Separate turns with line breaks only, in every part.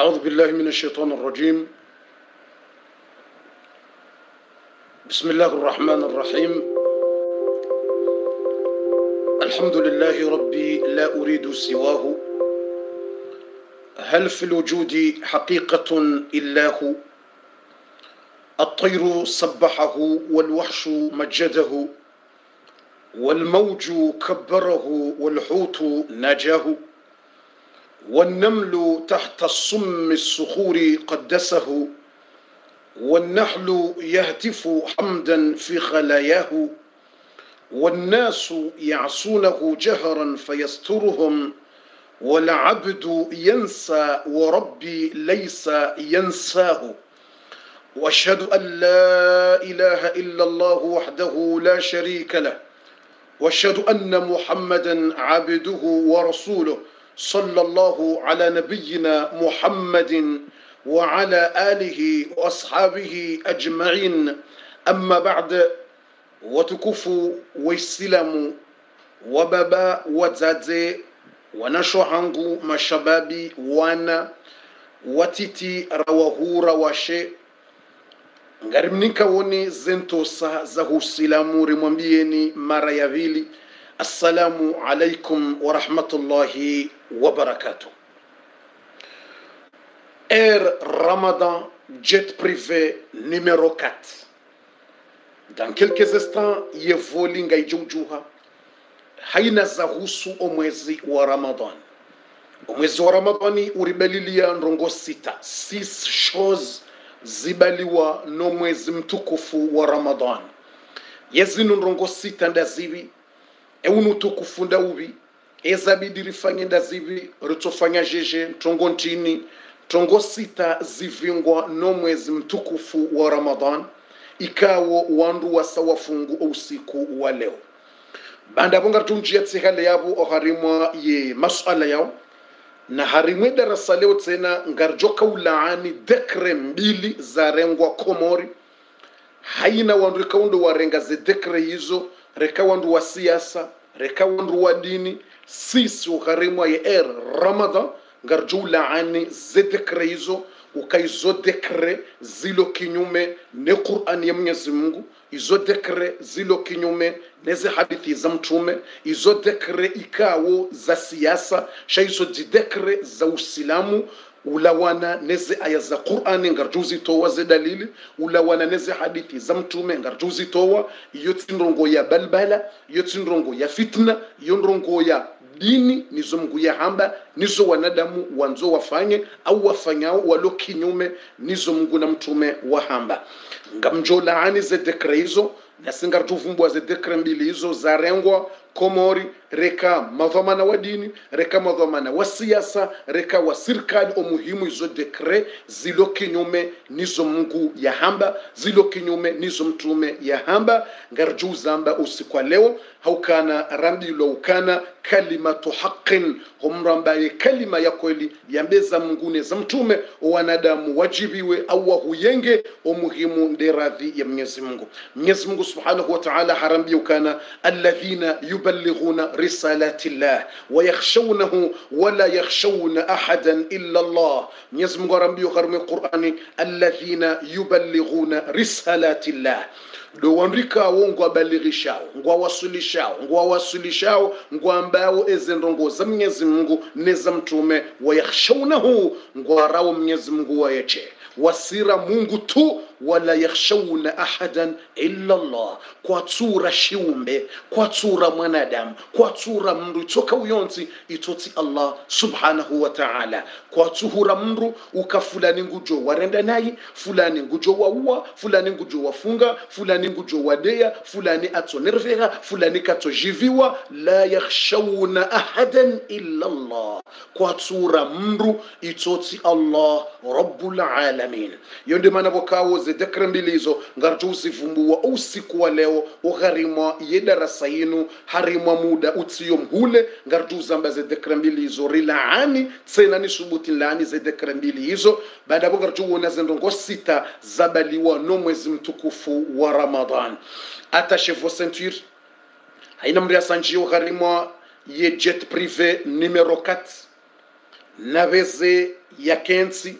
أعوذ بالله من الشيطان الرجيم بسم الله الرحمن الرحيم الحمد لله ربي لا أريد سواه هل في الوجود حقيقة إلا هو الطير سبحه والوحش مجده والموج كبره والحوت نجاه والنمل تحت الصم الصخور قدسه والنحل يهتف حمدا في خلاياه والناس يعصونه جهرا فيسترهم والعبد ينسى وربي ليس ينساه واشهد ان لا اله الا الله وحده لا شريك له واشهد ان محمدا عبده ورسوله صلى الله على نبينا محمد وعلى اله واصحابه اجمعين اما بعد watukufu waislamu wababa wazaze wanashohangu mashababi wana watiti rawahura washe ngarimnika woni zentosa za husilamu rimwambieni mara ya vili assalamu alaikum warahmatullahi wabarakatuh air ramadan jet privé numéro 4 dans quelques instants yevoli ngaijoujuha haina za husu omwezi wa ramadan omwezi wa ramadani uribalilia ndongo sita six shows zibaliwa no mwezi mtukufu wa ramadan yezino ndongo sita ndazivi eunu utukufu ndauvi ezabidi rifanye ndazivi ritofanya jeje ntongo ntini tongo sita zivingwa no mwezi mtukufu wa ramadan ikawo wandu wasa wafungu usiku wa leo banda bonga tunjia tsihale yabo oharimwa ye masuala yao na harimwe darasa leo tena ngarjoka ulaani dekre mbili za rengwa komori haina wandu rekaundu warenga ze dekre hizo reka wandu wa siasa reka wandu wa dini sisi uharimwa ye er ramadan ngarjo ulaani ze dekre hizo ukaizo dekre zilo kinyume ne qurani ya mwenyezi mungu izo dekre zilo kinyume neze hadithi za mtume izo dekre ikawo za siasa sha izo jidekre za usilamu ulawana neze aya za qurani ngarjuzi towa ze dalili ulawana neze hadithi za mtume ngarjuzi towa iyo tindrongo ya balbala iyo tindrongo ya fitna iyo ndrongo ya dini nizo mngu ya hamba nizo wanadamu wanzo wafanye au wafanyao walo kinyume nizo mngu na mtume wa hamba ngamjo laani ze dekre hizo nasingartuvumbwa ze dekre mbili hizo zarengwa komori reka madhamana wa dini reka madhamana wa siasa reka wa serikali omuhimu izo dekre zilo kinyume nizo mngu ya hamba zilo kinyume nizo mtume ya hamba ngarju zamba usikwa leo haukana rambilo ukana kalimatu haqin humrambaye kalima ya kweli yambeza mngune za mtume wanadamu wajibiwe au wahuyenge omuhimu nderadhi ya mwenyezi mungu mwenyezi mungu subhanahu wa ta'ala harambia ukana alladhina yuballighuna risalati llah wayakhshawnahu wala yakhshawna ahadan illa allah mwenyezi mungu harambia harumwe qur'ani alladhina yuballighuna risalati llah do wandrikawo ngwabaligishao ngwawasulishao ngwawasulishao ngwambao ezendongo za mwenyezi mungu neza mtume wayakhshaunahu ngwarawo mwenyezi mungu wayeche wasira mungu tu wala yakhshawna ahadan illa llah kwatsura shiumbe kwatsura mwanadamu kwatsura mndu itoka uyonsi itoti allah subhanahu wa ta'ala kwatsuhura mndu uka fulani ngujo warenda nayi fulani ngujo wauwa fulani ngujo wafunga fulani ngujo wadeya fulani atsonervera fulani katsojiviwa la yakhshawna ahadan illa llah kwatsura mndu itoti allah rabbul alamin yo ndi mana vokawo zedekre mbili hizo ngarjo usivumbua usiku wa leo ugharimwa ye darasa yinu harimwa muda utsiyo mhule ngarjo uzamba zedekre mbili hizo rilaani tsena ni subuti laani zedekre mbili hizo baada vo ngarjo uona zendongo sita zabaliwa no mwezi mtukufu wa ramadan attache vos ceintures haina mri asanjio ugharimwa ye jet privé numero 4 naveze ya kensi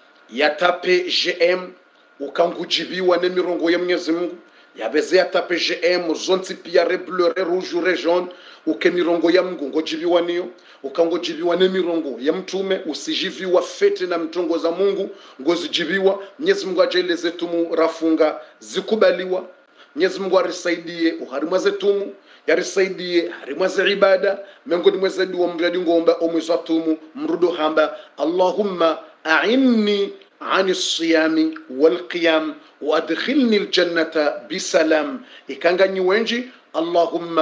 yatape gm ukangujibiwa nemirongo ya mwenyezi mungu yaveze yatape gm zonsi pia rebleu re rouge re jaune uke mirongo ya mungu ngojibiwa niyo ukangojibiwa nemirongo ya mtume usijiviwa fete na mtongo za mungu ngozijibiwa mwenyezi mungu ajaeleze tumu rafunga zikubaliwa mwenyezi mungu arisaidie uharimwa zetumu yarisaidie harimwa ze ibada miongoni mwezeduwa mradi ngomba omwezi wa tumu mrudo hamba allahumma ainni عن الصيام والقيام وادخلني الجنة بسلام إكان wenji اللهم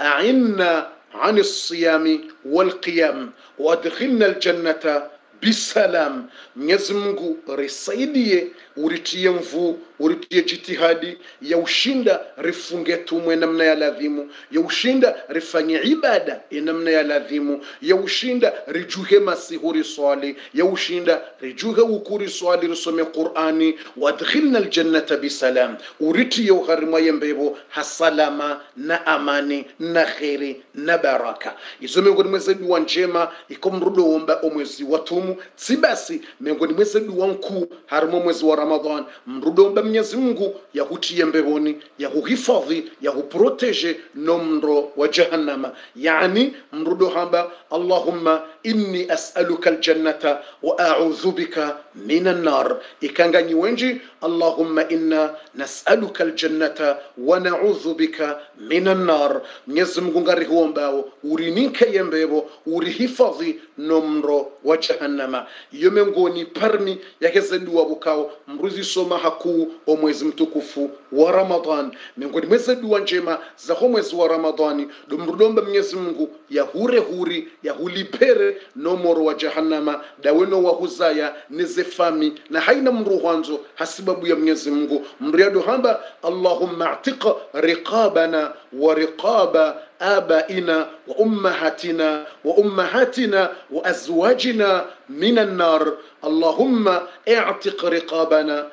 أعنا عن الصيام والقيام وادخلنا الجنة bisalam mwenyezi mungu risaidie uritie mvu uritie jitihadi ya ushinda rifunge tumwe namna ya ladhimu ya ushinda rifanye ibada namna ya ladhimu ya ushinda rijuhe masihuri swali ya ushinda rijuhe ukuri swali risome qurani wadkhilna aljannata bisalam uritie ugharimwa yembebo hasalama na amani na kheri na baraka izo miongoni mweze dua njema iko mrudo womba omwezi wa tumu si basi miongoni mweze dua nkuu harimo mwezi wa ramadan mrudo womba mwenyezi mungu yahutie mbeboni yahuhifadhi yahuproteje no mro wa jahannama yani mrudo hamba allahumma inni as'aluka aljannata wa a'udhu bika min annar ikanganyi wenji allahumma inna nas'aluka aljannata wa na'udhu bika min annar mwenyezi mungu ngari huombao urinike yembebo urihifadhi no mro wa jahannama iyo miongoni parmi yakezenduwa bukao mruzi soma hakuu o mwezi mtukufu wa ramadan miongoni mweze dua njema za ho mwezi wa ramadani domrudomba mwenyezi mungu yahure huri yahulipere no moro wa jahannama daweno wahuzaya nezefami na haina mru hwanzo hasibabu ya mwenyezi mungu mriado hamba allahumma atika riqabana wa riqaba آبائنا وأمهاتنا وأمهاتنا وأزواجنا من النار اللهم اعتق رقابنا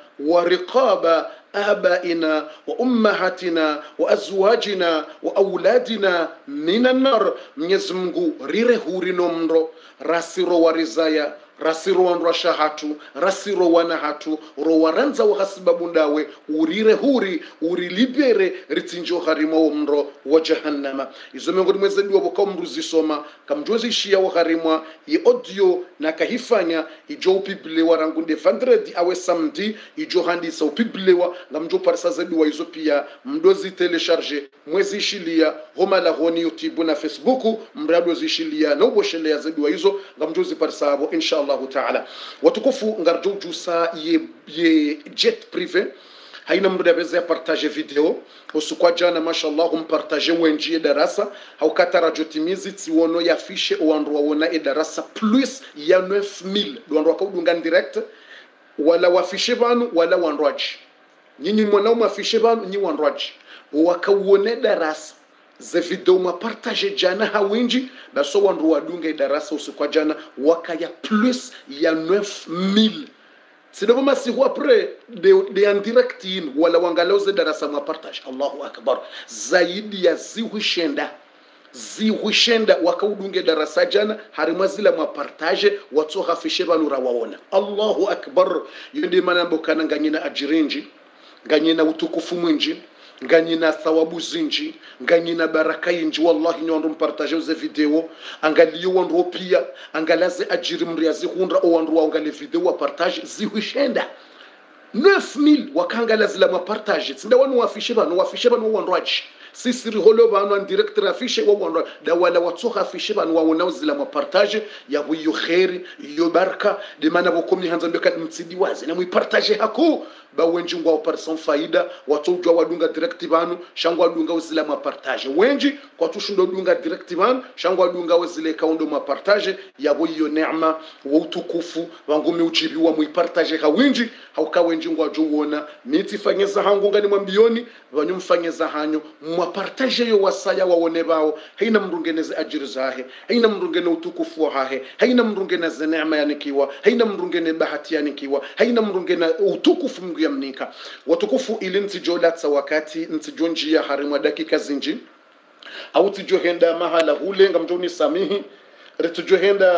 ورقاب آبائنا وأمهاتنا وأزواجنا وأولادنا من النار ميزمغو ريره هوري نمرو راسيرو ورزايا rasiro wanrwasha hatu rasiro wana hatu rowaranza wahasibabu ndawe urire huri urilibere ritsinjo harimo mro wa jahannama izo miongoni mwezeduwa boka mruzisoma kamjozishia waharimwa i audio na kahifanya ijo upibilewa rangunde vandredi awe samdi ijo handisa upibilewa ngamjo parisa zeduwa izo pia mdozi telecharge mwezishilia homa la honi youtube na facebook mrado zishilia na uboshelea zeduwa izo ngamjozi parisa abo inshallah allahu taala watukufu ngarjo jusa ye, ye jet privé haina mndu dabeze ya partage video usukwa jana mashallah umpartage wenjie darasa haukata timizi tsiwono yafishe owandu wawona e darasa plus ya 9000 dwandu wakaudunga direct wala wafishe vanu wala wandwaji nyinyi mwanaume afishe vanu nyi wandwaji wakauone darasa ze video mapartage jana hawinji baso wandu wadunge darasa usiku jana wakaya plus ya 9000 sidovo masihu apre de, de en direct in wala wangalauze darasa mapartage allahu akbar zaidi ya ziwishenda ziwishenda wakaudunge darasa jana harimwa zila mapartage watsohafishe vanura waona allahu akbar yonde manambokana nganyina ajirinji nganyina utukufu mwinji nganyina thawabu zinji nganyina baraka yinji wallahi ni wandu mpartage uze video angaliyo wandu pia angalaze ajiri mriazi hundra o wandu waangale video wa partage zihishenda 9000 wakangala zila mapartage tsinda wanu wafishe bano wafishe bano wandu aji sisi riholo bano an director afishe wa wandu da wala watsoha afishe bano waona zila mapartage ya huyo khairi iyo baraka de mana bokomni hanza mbeka mtsidi wazi na muipartage hako bawenji ngwa operation faida watojwa wadunga direct vanu shangwa wadunga uzile mapartage wenji kwatushundo dunga direct vanu shangwa wadunga uzile kaundo mapartage yabo iyo neema wa utukufu wangumi ujibiwa muipartage hawinji hauka wenji ngwa juwona miti fanyeza hangu ngani mwambioni vanyu mfanyeza hanyo mwapartage yo wasaya wawone bao haina mrungeneze ajiri zahe haina mrungene utukufu wahahe haina mrungene ze neema yanikiwa haina mrungene bahati yanikiwa haina mrungene utukufu mngu ya mnika watukufu ili ntijolatsa wakati ntijo njia harimwa dakika zinji au tijohenda mahala hulenga mjoni samihi ritujohenda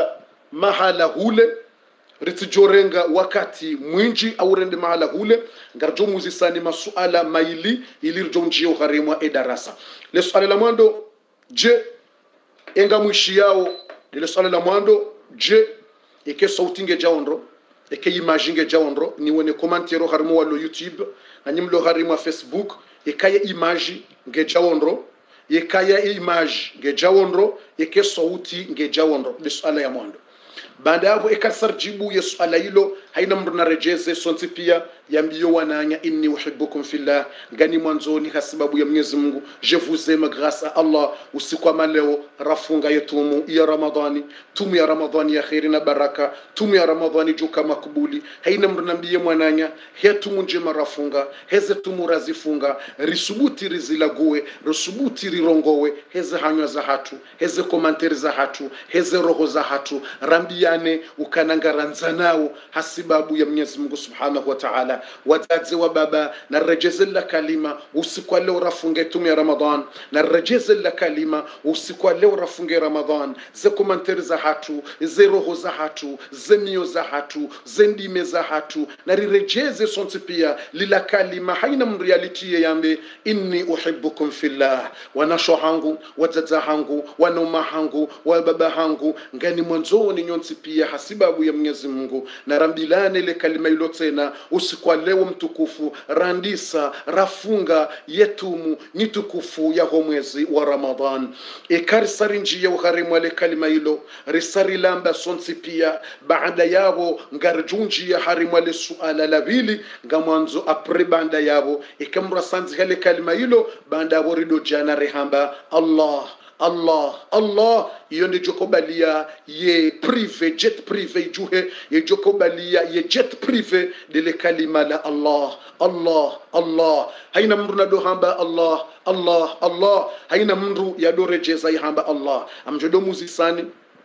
mahala hule ritijorenga wakati mwinji au rende mahala hule ngarjo muzisani masuala maili ili rjo njio gharimwa e darasa le swala la mwando je enga mwishi yao lile swala la mwando je eke sauti nge jaondro eke image nge jaondro ni wone komantero harimo walo youtube na nyimlo harimo facebook ekaye image nge jaondro yekaya image nge jawondro yeke sauti nge jawondro le swala ya mwando baada yapo ekasar jibu ya swala hilo haina mtu narejeze sonti pia yambiyo wananya inni uhibbukum fillah ngani mwanzoni kwa sababu ya Mwenyezi Mungu je vous aime grâce à Allah usiku wa leo rafunga yetumu ya Ramadhani tumu ya Ramadhani ya khairi na baraka tumu ya Ramadhani juka makubuli haina mtu nambie mwananya hetumu njema rafunga heze tumu razifunga risubuti rizilague risubuti rirongowe heze hanywa za hatu heze komanteri za hatu heze roho za hatu rambiane ukanangaranza nao hasibabu ya Mwenyezi Mungu Subhanahu wa Ta'ala wazazi wa baba na rejeze la kalima usiku wa leo rafunge tumu ya Ramadhan na rejeze la kalima usiku wa leo rafunge Ramadhan ze komanteri za hatu ze roho za hatu ze mio za hatu ze ndime za hatu na rirejeze sonti pia lila kalima haina mreality yambe inni uhibbukum fillah wanasho hangu wazaza hangu wanoma hangu wa baba hangu ngani mwanzoni nyonsi pia hasibabu ya Mwenyezi Mungu na rambilane ile kalima ilo tena usiku wa leo mtukufu randisa rafunga yetumu ni tukufu ya ho mwezi wa Ramadhan ikarisari njia ugharimu ale kalima ilo risari lamba sonsi pia baada yabo ngarjunji ya harimu ale suala la bili nga mwanzo apre banda yabo ikamra sanzi hale kalima ilo banda yabo rido jana rehamba Allah allah allah iyo ndi jokobalia ye prive jet prive ijuhe ye jokobalia ye jet prive dile kalima la allah allah allah haina mndu nado hamba allah allah allah haina mndu yadorejeza ihamba allah amjodo muzisani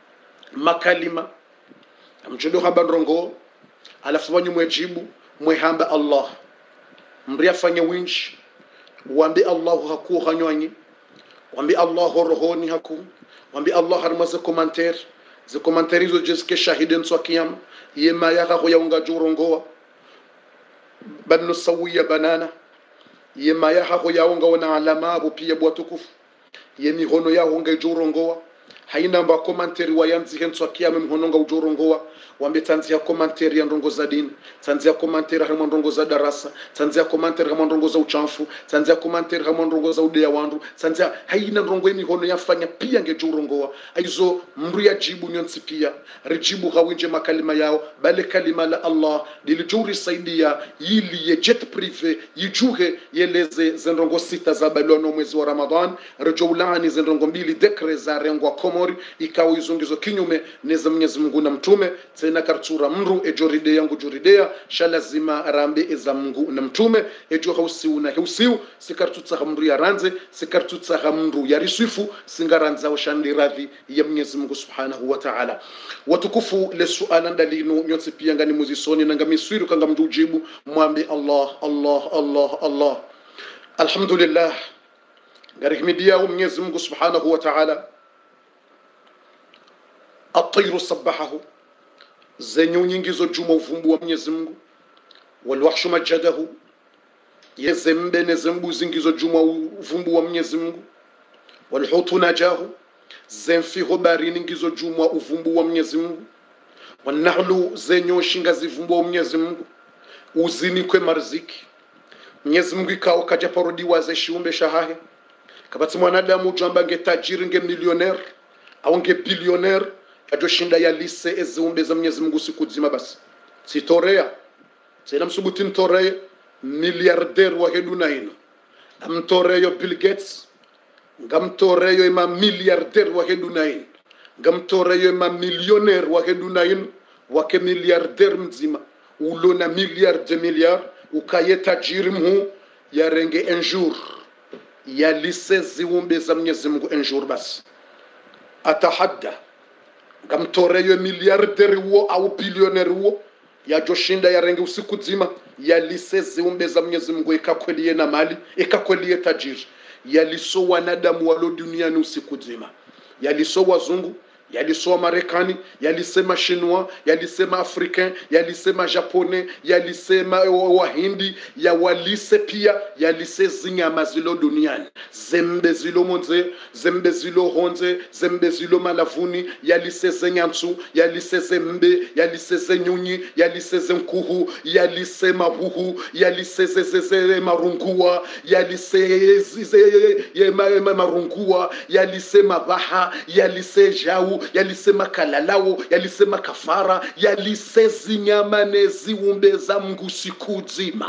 makalima amjodo hamba ndrongo alafu wanyu mwejibu mwehamba allah mri afanye winji wambi allahu hakuo hanywanyi wambi allah rohoni haku wambi allah harima ze commentaire ze commentaire hizo jeske shahiden so kiyama yema yaka ko yaunga jurongoa banno sawiya banana yema yaka ko yaunga wana alama abo pia bwa tukufu yemi hono ya honga jurongoa haina mba komanteri wa yanzi henso akiyama mhononga ujorongoa wambe tanzia komanteri ya ndongo za dini tanzia komanteri hamwe ndongo za darasa tanzia komanteri hamwe ndongo za uchanfu tanzia komanteri hamwe ndongo za udeya wandu tanzia haina ndongo emi hono yafanya pia nge jurongoa aizo mru ya jibu nyonsi pia rijibu hawinje makalima yao bale kalima la Allah dilijuri saidia yili ye jet prive yijuhe yeleze zendongo sita za balono mwezi wa Ramadhan rejoulani zendongo mbili dekre za rengwa komori ikawa izongizo kinyume neza Mwenyezi Mungu na mtume tena kartura mru ejoride yangu juridea shalazima rambe eza Mungu na mtume ejo hausiu na hausiu sikartutsa mru ya ranze sikartutsa mru ya riswifu singaranza washandi radhi ya Mwenyezi Mungu Subhanahu wa Ta'ala watukufu le suala ndalinu nyotsi pia ngani muzisoni nanga miswiru kanga mndu ujibu mwambi Allah Allah Allah Allah alhamdulillah ngarihimidia Mwenyezi Mungu Subhanahu wa Ta'ala الطير سبحه zenye unyingizo juma uvumbu wa Mwenyezi Mungu walwahshu majadahu yezembe nezembuzi ngizo juma uvumbu wa Mwenyezi Mungu walhutu najahu zemfiho barini ngizo juma uvumbu wa Mwenyezi Mungu wanahlu zenyoshi ngazivumbu wa Mwenyezi Mungu uzini kwe marziki Mwenyezi Mungu ikao kaja parodiwa ze shiumbe shahahe kabati mwanadamu jamba nge tajiri nge millionaire au nge billionaire ajoshinda ya lise eziumbe za Mwenyezi Mungu siku zima basi sitorea tena msubuti mtoreye miliarder wa hedu na ino amtoreyo Bill Gates ngamtoreyo ima miliarder wa hedu na ino ngamtoreyo ima millionaire wa hedu na ino wake miliarder mzima ulo na milliard de milliard ukaye tajiri mhu yarenge un jour ya lise ziumbe za Mwenyezi Mungu un jour basi atahadda ngamtoreyo miliarderi wo au bilioneri wo yajoshinda yarenge usiku zima yalise ziumbe za Mwenyezi Mungu ikakwelie na mali ikakwelie tajiri yaliso wanadamu walo duniani usiku zima yaliso wazungu yalisema marekani yalisema shinwa yalisema africain yalisema japonais yalisema wahindi ya walise pia yalise zinyama zilo duniani zembe zilo monze zembe zilo honze zembe zilo malavuni yalise zenyantsu yalise zembe yalise zenyunyi yalise zenkuhu yalise mahuhu yalise zezeze marungua yalise zize- ye- ma- ma- marungua yalise mabaha yalise jau yalise makalalawo yalise makafara yalise zinyama neziwumbe za mngu siku nzima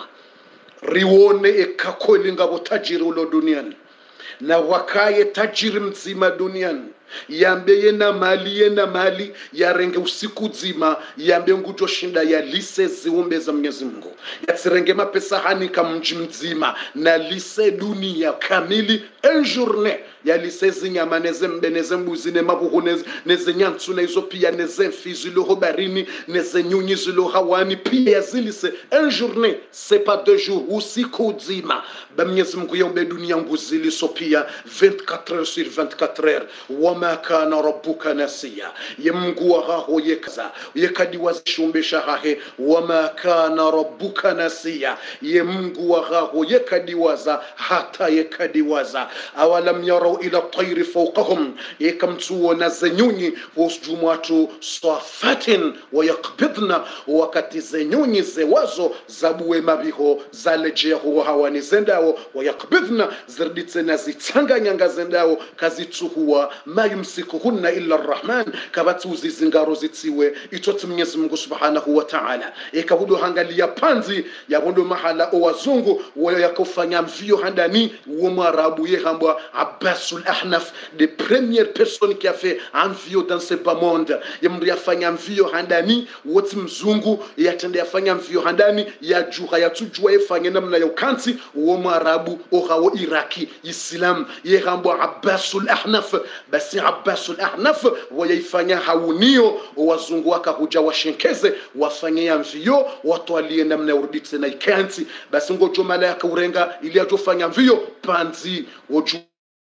riwone ekakweli ngabo tajiri ulo duniani na wakaye tajiri mzima duniani yambe yena mali yena mali yarenge usiku zima yambe ngutoshinda yalise ziumbe za mwenyezi mungu yatsirenge mapesa hanika mji mzima na lise dunia kamili en journée yalise zinyama nezembe nezembuzi nemabuhu nez- nezenyantsu naizo pia nezemfi ziloho barini nezenyunyi zilo hawani pia yazilise en journée c'est pas deux jours usiku zima bamwenyezi mungu yaumbe dunia nguziliso pia 24 heures sur 24 heures wama kana rabbuka nasiya ye mungu wahaho yekaza yekadiwazishumbesha hahe wama kana rabbuka nasiya ye mungu wahaho yekadiwaza hata yekadiwaza awalam yarau ila tairi fawqahum yekamtuona zenyunyi wosjumwatu safatin wayakbidna wakati zenyunyi zewazo zabuwe mabiho zalejeho hawani zendawo wayakbidna zirditsena zitsanganyanga zendawo kazitsuhuwa ma yumsikuhunna illa rrahman kabatsuzi zingaro zitsiwe itoti mwenyezi mungu subhanahu wa taala ikahudo hangalia panzi yabondo mahala owazungu wayo yakofanya mvio handani wo mwarabu yehambwa abbasul ahnaf de première personne qui a fait un mvio dans ce bas monde yamndu yafanya mvio handani woti mzungu yatende yafanya mvio handani yajuha yatujua yefanye namna ya ukansi wo mwarabu ohawo iraki islam yehambwa abbasul ahnaf basi abbasul ahnaf wayaifanya haunio wazungu wakahuja washenkeze wafanye ya mvio watwalie namna ya urudi tena ikansi basi ngojo mala yakaurenga ili ajofanya mvio panzi woju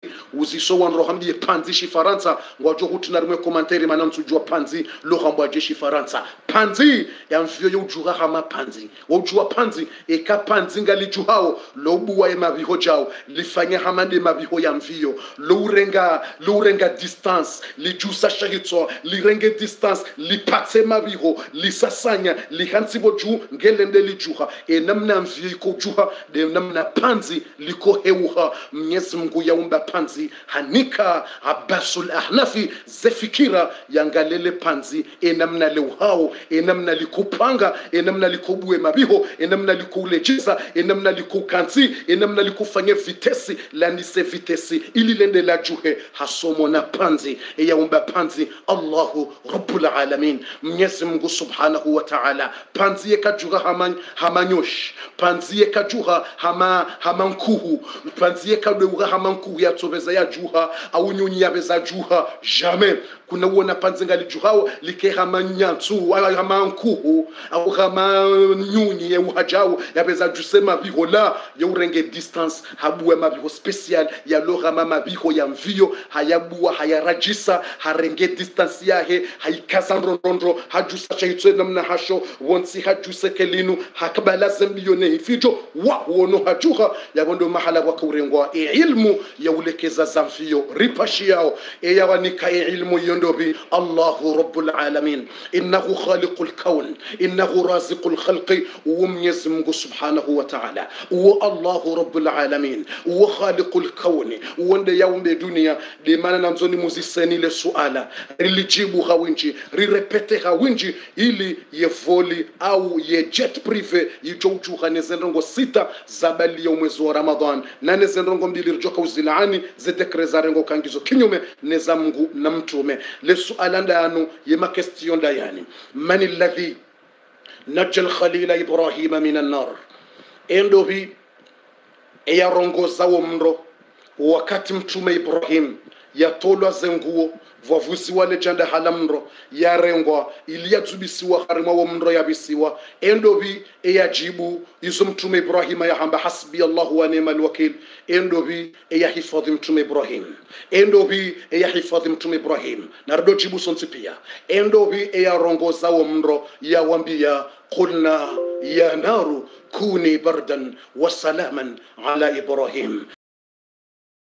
uziso wanrohambie panzi shifaransa ngwajo hutina rimwe komanteri mana nsujua panzi lohambwa je shifaransa panzi ya mvyo youjura hama panzi wojua panzi eka panzi ngalijuhao lobuwa ema viho jao lifanye hamande maviho ya mvio lourenga lourenga distance lijusa shahitso lirenge distance lipatse maviho lisasanya lihansibo juu ngelende lijuha e namna mvyo iko juha de namna panzi liko heuha mnyezi mungu yaumba panzi hanika abasul ahnafi zefikira yangalele panzi enamna leuhao enamna likupanga enamna likobue mabiho enamna likoulejeza enamna likoukanzi enamna likufanye vitesi lanise vitesi ili lende la juhe hasomo na panzi eyaumba panzi allahu rabbul alamin mwenyezi mungu subhanahu wa ta'ala panzi yekajuha hama, hamanyosh panzi yekajuha hama hamankuhu panzi yekadeuha hamankuhu yatsobeza ya juha au nyunyi yabeza juha jamais kuna uona panzi ngalijuhao like hama nyantsu au hama nkuhu au hama nyunyi yeuhajao yabeza juse mabiho la yeurenge distance habuwe mabiho special yalohama mabiho ya mvio hayabuwa hayarajisa harenge distance yahe haikaza ndondondro hajusa chaitwe namna hasho wonsi hajuse kelinu hakabala zembiyone hifijo wa wono hajuha yabondo mahala wakaurengwa e ilmu yaulekeza zamfio ripashi yao e yawanika e ilmu yondobi allahu rabbul alamin innahu khaliqul kawn innahu raziqul khalqi ومنيز منغو سبحانه وتعالى و الله رب العالمين وخالق الكون وند يوم الدنيا دي مانا نمزوني مزيساني لسؤالا ريليجيبو هاوينجي ريريبيتي هاوينجي ili yevoli au ye jet prive yijoujuha nezenrongo sita zabali ya mwezi wa ramadan na nezenrongo mbili rijoka uzilaani zedekre zarengo kangizo kinyume neza mngu na mtume lesuala ndayanu yema question ndayani man alladhi naja alkhalila ibrahima min annar endo bi eyarongozawo mndo wakati mtume ibrahim yatolwa zenguo vwavusiwa lejanda hala mndo yarengwa ili yatsubisiwa harima wo mndo yabisiwa endovi eyajibu izo mtume ibrahima yahamba hasbi allahu wa ni'mal wakil endovi eyahifadhi mtume ibrahim endovi eyahifadhi mtume ibrahim nardo jibu sonsi pia endovi eyarongoza wo mndo yawambia qulna ya naru kuni bardan wa salaman ala ibrahim